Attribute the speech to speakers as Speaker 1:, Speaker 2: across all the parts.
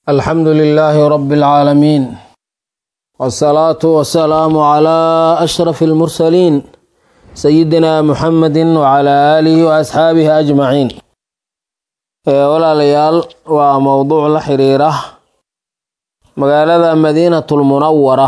Speaker 1: alxamdu lilaahi rabi اlcaalamiin wاsalaatu wasalaamu calaa ashraf اlmursaliin sayidina muxamedi wacalaa aalihi waasxaabihi ajmaciin walaalayaal waa mowduuc la xiriira magaalada madiinatulmunawara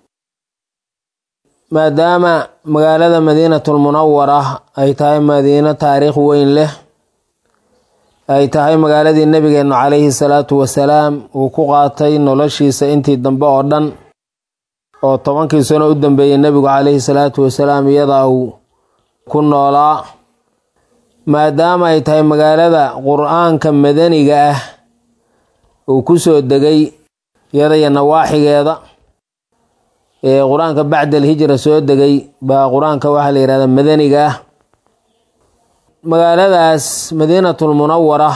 Speaker 1: maadaama magaalada madiinatulmunawara ay tahay madiino taariikh weyn leh ay tahay magaaladii nebigeennu calayhi salaatu wasalaam uu ku qaatay noloshiisa intii dambe oo dhan oo tobankii sano u dambeeyey nebigu calayhi salaatu wasalaam iyadaa uu ku noolaa maadaama ay tahay magaalada qur-aanka madaniga ah uu ku soo degay iyada iyo nawaaxigeeda ee qur-aanka bacda alhijra soo degay baa qur-aanka waxaa la yihahdaa madaniga ah magaaladaas madiinatulmunawara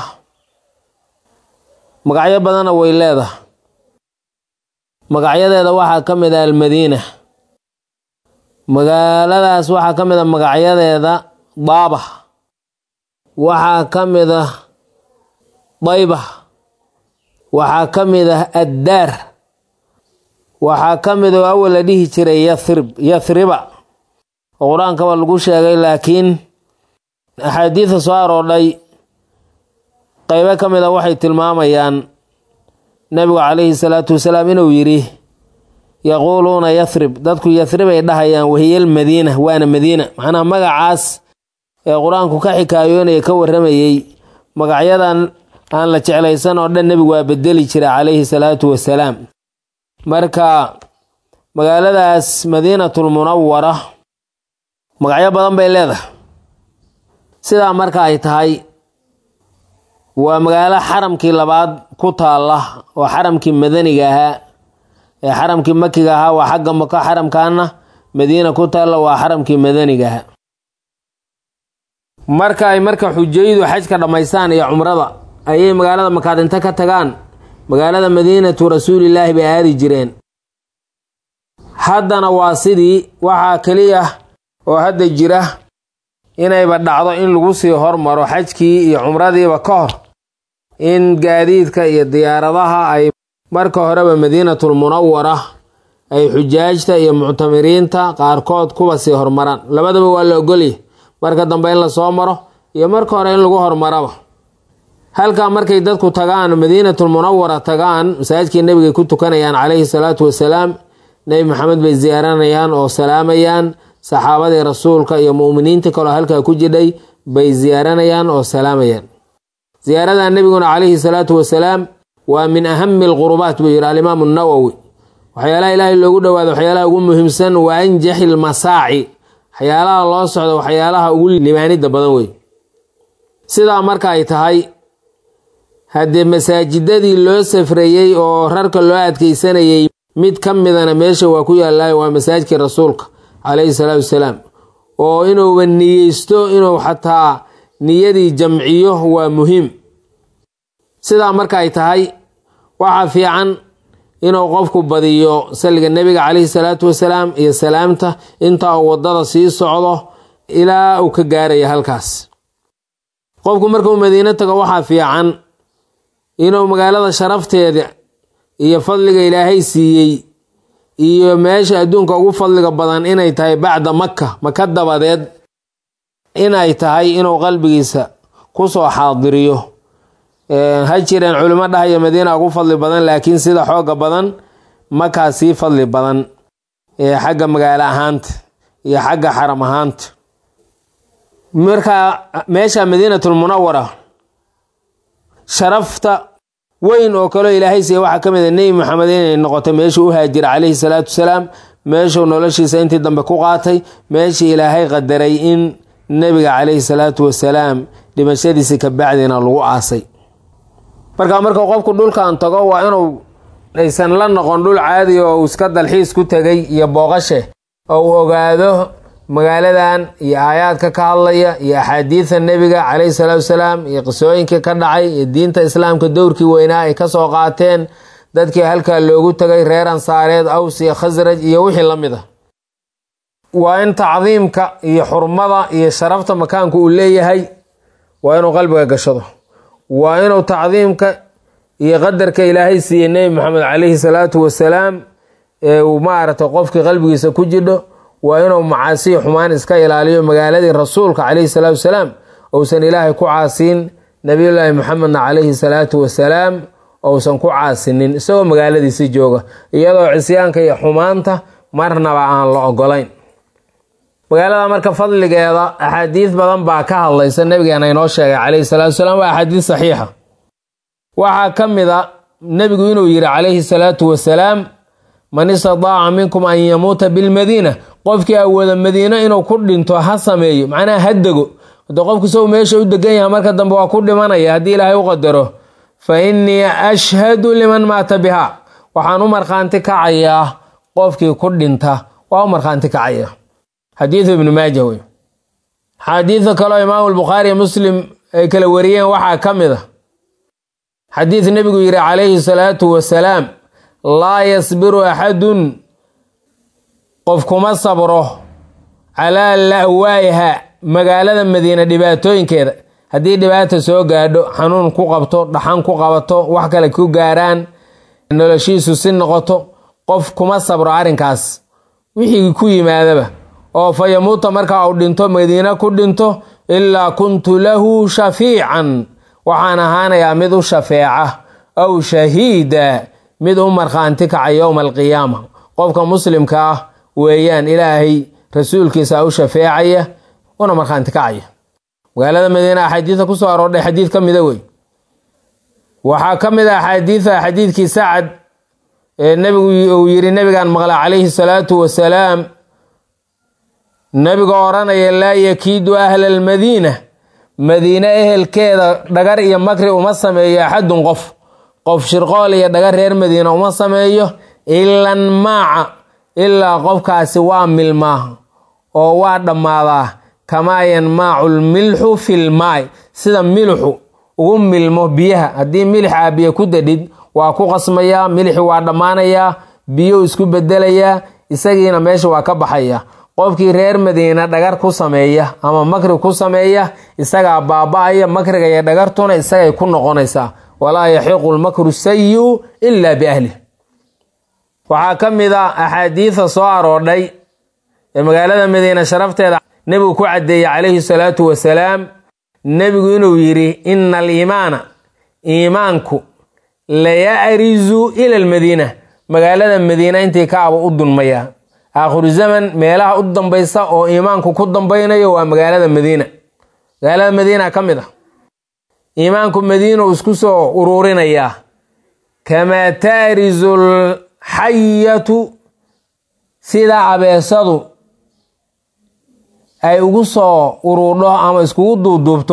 Speaker 1: magacyo badanna way leedahay magacyadeeda waxaa ka mid ah almadiina magaaladaas waxaa ka mid a magacyadeeda daaba waxaa ka mid ah dayba waxaa ka mid ah addaar waxaa ka mid oo awal la dhihi jiray yathrib yathriba oo qur-aankaba lagu sheegay laakiin axaadiida soo aroodhay qeybo ka mid a waxay tilmaamayaan nebigu calayhi salaatu wasalaam inuu yidhi yaquuluuna yathrib dadku yathrib ay dhahayaan wahiyal madiina waana madiina macnaha magacaas ee qur-aanku ka xikaayoonaya ka warramayey magacyadan aan la jeclaysan oo dhan nebigu waa bedeli jira calayhi salaatu wasalaam marka magaaladaas madiinatulmunawara magacyo badan bay leedahay sidaa marka ay tahay waa magaalo xaramkii labaad ku taalla oo xaramkii madaniga ahaa ee xaramkii makiga ahaa waa xagga mako xaramkaana madiina ku taalla waa xaramkii madaniga ahaa marka ay marka xujaydu xajka dhammaystaan iyo cumrada ayay magaalada makaadinto ka tagaan magaalada madiinatu rasuulilaahi bay aadi jireen haddana waa sidii waxaa keliya oo hadda jira inayba dhacdo in lagu sii hormaro xajkii iyo cumradiiba ka hor in gaadiidka iyo diyaaradaha ay marka horeba madiinatulmunawara ay xujaajta iyo muctamiriinta qaarkood kuba sii hormaraan labadaba waa la ogolya marka dambe in lasoo maro iyo marka hore in lagu hormaraba halkaa markay dadku tagaan madiinatulmunawara tagaan masaajidkii nebigay ku tukanayaan calayhi salaatu wasalaam nebi maxamed bay ziyaaranayaan oo salaamayaan saxaabadii rasuulka iyo mu'miniinta kaloo halkaa ku jidhay bay ziyaaranayaan oo salaamayaan ziyaarada nebiguna calayhi salaatu wasalaam waa min ahami alqurubaat buu yidhi alimaamu nawowi waxyaalaha ilaahay loogu dhowaado waxyaalaha ugu muhiimsan wa anjaxi lmasaaci waxyaalaha loo socdo waxyaalaha ugu limaanida badan wey sidaa marka ay tahay haddee masaajidadii loo safrayey oo rarka loo adkeysanayey mid ka midana meesha waa ku yaallaayo waa masaajidkii rasuulka calayhi salaatu wasalaam oo inuuba niyeysto inuu xataa niyadii jamciyo waa muhiim sidaa marka ay tahay waxaa fiican inuu qofku badiyo salliga nebiga calayhi salaatu wasalaam iyo salaamta inta uu waddada sii socdo ilaa uu ka gaaraya halkaas qofku markuu madiino tago waxaa fiican inuu magaalada sharafteeda iyo fadliga ilaahay siiyey iyo meesha adduunka ugu fadliga badan inay tahay bacda maka maka dabadeed inay tahay inuu qalbigiisa kusoo xaadiriyo ha jireen culimo dhahaya madiina ugu fadli badan laakiin sida xooga badan makaa sii fadli badan ee xagga magaalo ahaanta iyo xagga xaram ahaanta marka meesha madiinatulmunawara sharafta weyn oo kaleo ilaahay siiya waxaa ka mid a nebi maxamed inay noqoto meeshuu u haajira calayhi salaatu wasalaam meeshuu noloshiisa intii dambe ku qaatay meeshii ilaahay qadaray in nebiga calayhi salaatu wasalaam dhimashadiisi ka bacdina lagu aasay marka markuu qofku dhulkan tago waa inuu aysan la noqon dhul caadi oo uu iska dalxiis ku tegay iyo booqashe oo uu ogaado magaaladan iyo aayaadka ka hadlaya iyo axaadiida nebiga calayhi salaatu wasalaam iyo qisooyinkii ka dhacay iyo diinta islaamka dowrkii weynaa ay kasoo qaateen dadkii halkaa loogu tegay reer ansaareed aws iyo khasraj iyo wixii la mid a waa in tacdiimka iyo xurmada iyo sharafta makaanku uu leeyahay waa inuu qalbiga gashado waa inuu tacdiimka iyo qadarka ilaahay siiyey nebi maxamed calayhi salaatu wasalaam ee uu maaragtay qofkii qalbigiisa ku jidho waa inuu macaasiyi xumaan iska ilaaliyo magaaladii rasuulka calayhi salaatu wasalaam ousan ilaahay ku caasiin nabiyullaahi maxamedna calayhi salaatu wasalaam ousan ku caasinin isagoo magaaladiisi jooga iyadoo cisyaanka iyo xumaanta marnaba aan la ogolayn magaalada marka fadligeeda axaadiis badan baa ka hadlaysa nabigeena inoo sheegay calayhi salaatu wasalaam waa axaadiis saxiixa waxaa ka mid a nebigu inuu yidhi calayhi salaatu wasalaam man istadaaca minkum an yamuuta bilmadiina qofkii awooda madiino inuu ku dhinto ha sameeyo macnaha ha dego hade qofku isagu meesha u degan yahay marka dambe waa ku dhimanaya haddii ilaahay u qadaro fa innii ashhadu liman maata biha waxaan u markhaanti kacayaa qofkii ku dhinta waa u markhaanti kacaya xadiidu ibnu maaja wey xadiida kaleo imaamu bukhaari muslim ay kala wariyeen waxaa ka mid a xadiid nebigu yidhi calayhi salaatu wasalaam laa yasbiru axadun qof kuma sabro calaa la'waa'iha magaalada madiina dhibaatooyinkeeda haddii dhibaata soo gaadho xanuun ku qabto dhaxan ku qabato wax kale ku gaaraan noloshiisu si noqoto qof kuma sabro arrinkaas wixii ku yimaadaba oo fa yamuuta markaa uu dhinto madiina ku dhinto ilaa kuntu lahu shafiican waxaan ahaanayaa mid u shafeeca aw shahiida mid u markhaanti kaca yowma alqiyaama qofka muslimka ah weeyaan ilaahay rasuulkiisa u shafeecaya una markhaanti kacaya magaalada madiina axaadiida kusoo aroordhay xadiid ka mida wey waxaa ka mid a axaadiida xadiidkii sacad ee nebigu uu yidhi nebigaan maqla calayhi salaatu wasalaam nebiga odhanaya laa yakiidu ahla almadiina madiine ehelkeeda dhagar iyo makri uma sameeyo axadun qof qof shirqool iyo dhagar reer madiina uma sameeyo ilan maaca ilaa qofkaasi waa milmaa oo waa dhammaadaa kamaa yanmaacu lmilxu filmaay sida milixu ugu milmo biyaha haddii milix aa biyo ku dadhid waa ku qasmayaa milixi waa dhammaanayaa biyo isku bedelayaa isagiina meesha waa ka baxaya qofkii reer madiina dhagar ku sameeya ama makri ku sameeya isagaa baaba-aya makriga iyo dhagartuna isagay ku noqonaysaa walaa yaxiqu lmakru sayiu ilaa biahlih waxaa ka mid a axaadiida soo aroodhay ee magaalada madiina sharafteeda nebigu ku caddeeyey calayhi salaatu wasalaam nebigu inuu yidhi ina aliimaana iimaanku layarizu ila almadiina magaalada madiina intii kaaba u dunmayaa aakhiru zaman meelaha u dambaysa oo iimaanku ku dambaynayo waa magaalada madiina magaalada madiina ka mid ah iimaanku madiinu isku soo uruurinayaa kamaa taarizu lxayatu sida abeesadu ay ugu soo uruurdho ama iskugu duuduubto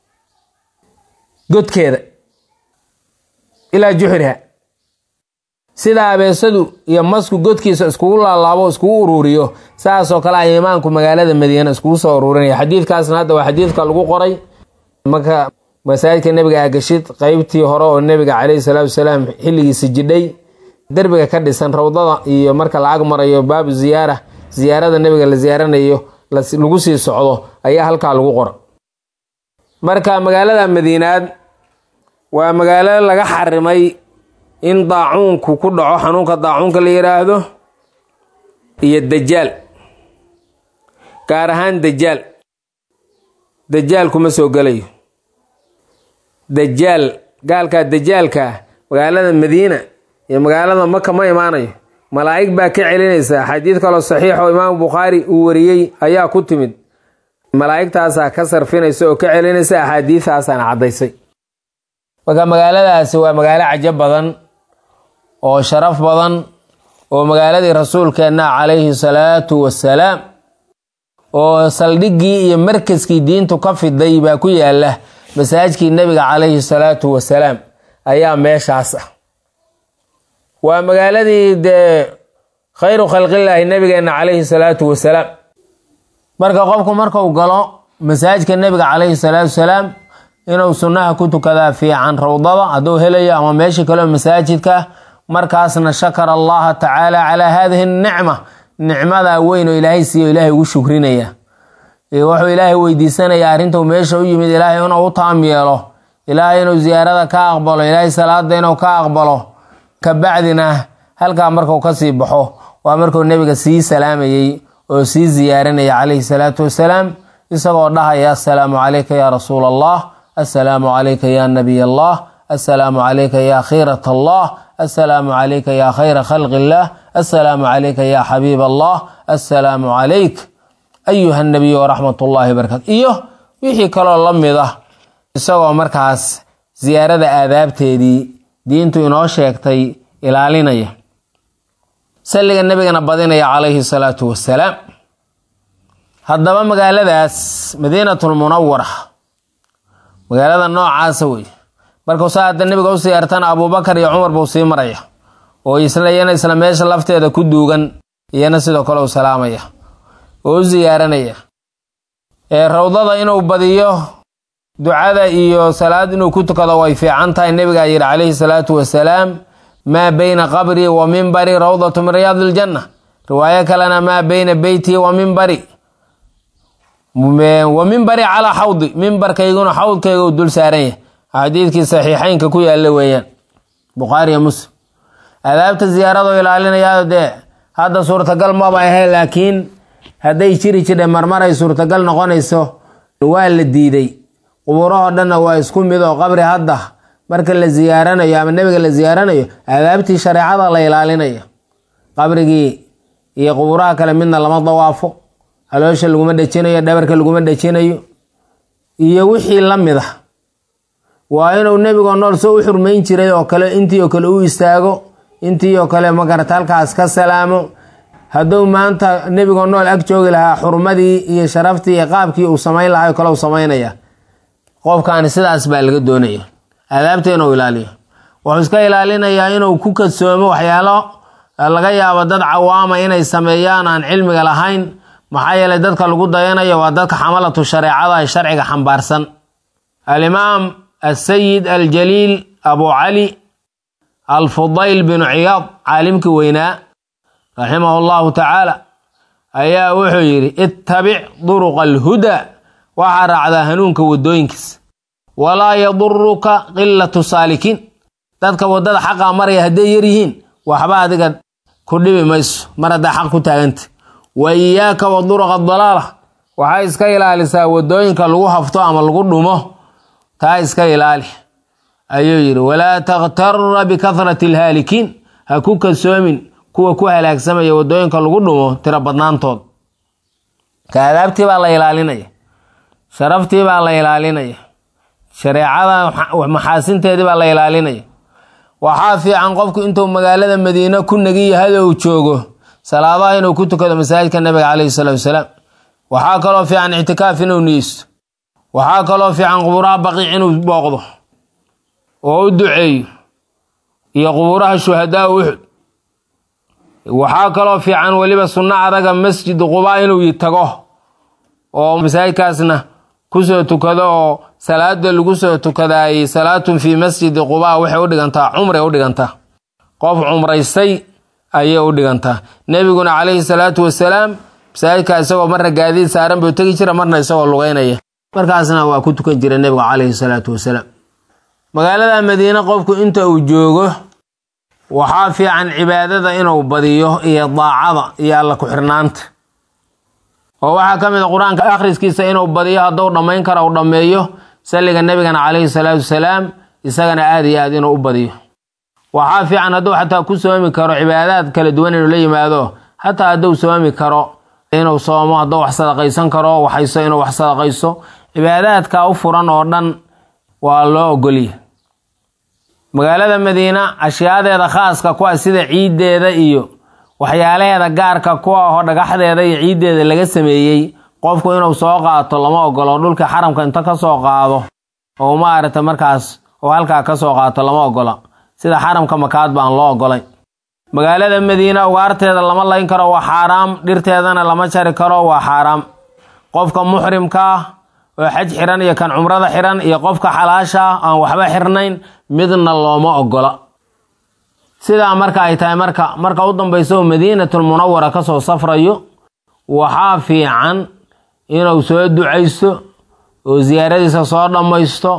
Speaker 1: godkeeda ilaa juxriha sida abeesadu iyo masku godkiisa iskugu laalaabo iskugu uruuriyo saasoo kale a iimaanku magaalada madiina iskugu soo uruurinaya xadiidkaasna hadda waa xadiidka lagu qoray marka masaajidka nebiga agashid qeybtii hore oo nebiga caleyhi salaatu wasalaam xilligiisa jidhay derbiga ka dhisan rawdada iyo marka la ag marayo baabu ziyaara ziyaarada nebiga la ziyaaranayo lagu sii socdo ayaa halkaa lagu qora marka magaalada madiinaad waa magaalo laga xarimay in daacuunku ku dhaco xanuunka daacuunka la yidhaahdo iyo dajaal gaar ahaan dajaal dajaal kuma soo gelayo dajaal gaalkaa dajaalka ah magaalada madiina iyo magaalada maka ma imaanayo malaa'ig baa ka celinaysa xadiid kaloo saxiix oo imaamu bukhaari uu wariyey ayaa ku timid malaa'igtaasaa ka sarfinaysa oo ka celinaysa axaadiidtaasaana caddaysay marka magaaladaasi waa magaalo cajo badan oo sharaf badan oo magaaladii rasuulkeenna calayhi salaatu wasalaam oo saldhiggii iyo markaskii diintu ka fiday baa ku yaala masaajkii nebiga calayhi salaatu wasalaam ayaa meeshaas ah waa magaaladii dee khayru khalqillaahi nebigeenna calayhi salaatu wasalaam marka qofku markuu galo masaajidka nebiga calayhi salaatu wasalaam inuu sunnaha ku tukadaa fiican rawdada hadduu helayo ama meesha kaleo masaajidka markaasna shakara allaha tacaala calaa haadihi nicma nicmada weyn oo ilaahay siiyo ilaahay ugu shukrinaya wuxuu ilaahay weydiisanayaa arrintuu meesha u yimid ilaahay inuu u taam yeelo ilaahay inuu ziyaarada ka aqbalo ilaahay salaada inuu ka aqbalo kabacdina halkaa markuu kasii baxo waa markuu nebiga sii salaamayey oo sii ziyaarinaya calayhi salaatu wasalaam isagoo dhahaya assalaamu calayka ya rasuula allah assalaamu calayka ya nabiy allah assalaamu calayka ya khiirat allah assalaamu calayka ya khayra khalqi illah assalaamu calayka ya xabiib allah assalaamu calayk ayuha nabiy waraxmat ullahi barakatu iyo wixii kaloo la mid ah isagoo markaas ziyaarada aadaabteedii diintu inoo sheegtay ilaalinaya salliga nebigana badinaya calayhi salaatu wasalaam haddaba magaaladaas madiinatulmunawara magaalada noocaasa wey markuu saa hadda nebiga u siyaartana abuubakar iyo cumar buu sii maraya oo isla iyana isla meesha lafteeda ku duugan iyana sidoo kale u salaamaya oo u ziyaaranaya ee rawdada inuu badiyo ducada iyo salaad inuu ku tukado way fiican tahay nebigaa yidhi calayhi salaatu wasalaam maa beyna qabrii wa mimbari rawdatu min riyaadi iljanna riwaayo kalena maa beyna beytii wa mimbari wa mimbari calaa xawdi mimbarkayguna xawdkayga u dul saaran yahay xadiidkii saxiixeynka ku yaalla weeyaan bukhaariyo muslim adaabta ziyaarado ilaalinaya dee hadda suurtagal maba ahe laakiin hadday jiri jidhe marmaray suurtagal noqonayso waa la diiday qubuurahoo dhanna waa isku mid oo qabri hadda marka la ziyaaranayo ama nebiga la ziyaaranayo adaabtii shareecada la ilaalinayo qabrigii iyo qubuuraha kale midna lama dawaafo haloosha laguma dhejinayo dhabarka laguma dhejinayo iyo wixii la mid ah waa inuu nebigoo nool soo u xurmayn jiray oo kale intii oo kale u istaago intii oo kale magarata halkaas ka salaamo hadduu maanta nebigoo nool ag joogi lahaa xurmadii iyo sharaftii iyo qaabkii uu samayn lahaa kale u samaynaya qofkaani sidaas baa laga doonaya aadaabta inuu ilaaliyo wuxuu iska ilaalinayaa inuu ku kadsoomo waxyaalo laga yaabo dad cawaama inay sameeyaan aan cilmiga lahayn maxaa yeelay dadka lagu dayanayo waa dadka xamalatu shareecada ee sharciga xambaarsan alimaam asayid aljaliil abu cali alfudayl binu ciyaad caalimkii weynaa raximahu llahu tacaala ayaa wuxuu yidhi ittabic duruqa alhudaa waxaa raacdaa hanuunka wadooyinkiisa walaa yaduruka qilatu saalikiin dadka waddada xaqaa maraya hadday yar yihiin waxba adiga ku dhibi mayso mar haddaa xaq ku taaganta wa iyaaka wa duruqa dalaala waxay iska ilaalisaa wadooyinka lagu hafto ama lagu dhumo taa iska ilaali ayuu yidhi walaa takhtara bikahrati alhaalikiin ha ku kasoomin kuwa ku halaagsamaya wadooyinka lagu dhumo tiro badnaantood ka adaabtii baa la ilaalinaya sharaftii baa la ilaalinaya shareecada maxaasinteedii baa la ilaalinaya waxaa fiican qofku intuu magaalada madiine ku nagi yahay uu joogo salaadaha inuu ku tukado masaajidka nabiga caleyhi salaatu wasalaam waxaa kaloo fiican ictikaaf inuu niyeysto waxaa kaloo fiican qubuuraha baqiic inuu booqdo oo u duceeyo iyo qubuuraha shuhadaa uxud waxaa kaloo fiican weliba sunno adaga masjid quba inuu tago oo masaajidkaasna kusoo tukado oo salaada lagu soo tukadaayey salaatun fii masjidi quba waxay u dhigantaa cumray u dhigantaa qof cumraystay ayay u dhigantaa nebiguna calayhi salaatu wasalaam masaajidka isagoo marna gaadiid saaran buu tegi jira marna isagoo lugeynaya markaasna waa ku tukan jira nebigu calayhi salaatu wasalaam magaalada madiine qofku inta uu joogo waxaa fiican cibaadada inuu badiyo iyo daacada iyo alla ku-xirnaanta oo waxaa ka mid a qur-aanka akhriskiisa inuu badiyo hadduu dhammayn karo u dhammeeyo salliga nebigana calayhi salaatu wasalaam isagana aada iyo aad inuu u badiyo waxaa fiican hadduu xataa ku soomi karo cibaadaad kala duwan inuu la yimaado xataa hadduu soomi karo inuu soomo hadduu wax sadaqaysan karo waxayso inuu wax sadaqayso cibaadaadka u furan oo dhan waa loo ogolya magaalada madiina ashyaadeeda khaaska ku ah sida ciiddeeda iyo waxyaalaheeda gaarka ku ahoo dhagaxdeeda iyo ciiddeeda laga sameeyey qofku inuu soo qaato lama ogolo dhulka xaramka inta ka soo qaado oo maaragta markaas oo halkaa ka soo qaato lama ogola sida xaramka makaad baan loo ogolay magaalada madiina ugaarteeda lama layn karo waa xaaraam dhirteedana lama jari karo waa xaaraam qofka muxrimka ah oo xaj xiran iyo kan cumrada xiran iyo qofka xalaasha ah aan waxba xirnayn midna looma ogola sidaa marka ay tahay marka marka u dambaysa oo madiinatul munawara kasoo safrayo waxaa fiican inuu soo ducaysto oo siyaaradiisa soo dhammaysto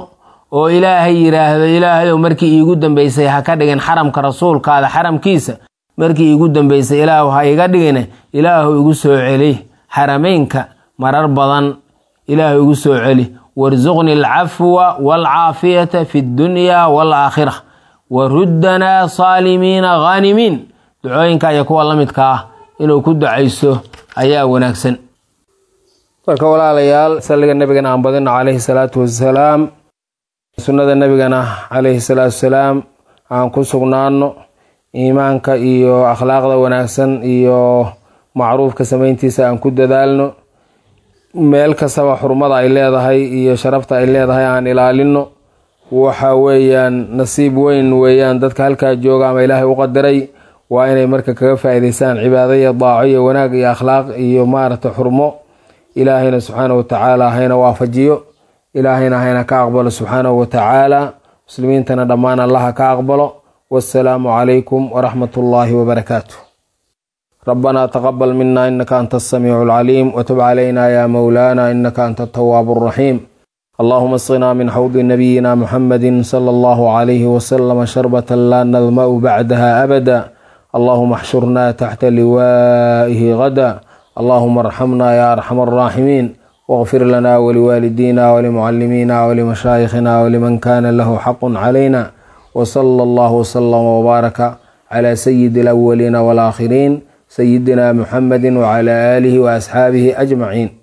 Speaker 1: oo ilaahay yidhaahdo ilaahayow markii iigu dambeysay ha ka dhigin xaramka rasuulkaada xaramkiisa markii iigu dambeysay ilaahu ha iga dhigine ilaahu igu soo celi xarameynka marar badan ilaahu igu soo celi warsuqni alcafwa waalcaafiyata fi ddunyaa waalaakhira waruddanaa saalimiina ghaanimiin ducooyinka iyo kuwa la midka ah inuu ku ducayso ayaa wanaagsan marka walaalayaal salliga nabigana aan badino calayhi salaatu wasalaam sunnada nabigana calayhi salaatu wasalaam aan ku sugnaano iimaanka iyo akhlaaqda wanaagsan iyo macruufka samayntiisa aan ku dadaalno meel kastaba xurmada ay leedahay iyo sharafta ay leedahay aan ilaalino waxa weeyaan nasiib weyn weeyaan dadka halkaa jooga ama ilaahay u qadaray waa inay marka kaga faa'iidaystaan cibaado iyo daaco iyo wanaag iyo akhlaaq iyo maaragta xurmo ilaahayna subxaanahu watacaala hayna waafajiyo ilaahayna hayna ka aqbalo subxaanahu watacaala muslimiintana dhammaan allaha ka aqbalo wassalaamu calaykum waraxmat ullaahi wabarakaatu ربنا تقبل منا إنك أنت السميع العليم وتب علينا يا مولانا إنك أنت التواب الرحيم اللهم اسقنا من حوض نبينا محمد صلى الله عليه وسلم شربة لا نظمأ بعدها أبدا اللهم احشرنا تحت لوائه غدا اللهم ارحمنا يا أرحم الراحمين واغفر لنا ولوالدينا ولمعلمينا ولمشايخنا ولمن كان له حق علينا وصلى الله وسلم وبارك على سيد الأولين والآخرين سيدنا محمد وعلى آله وأصحابه أجمعين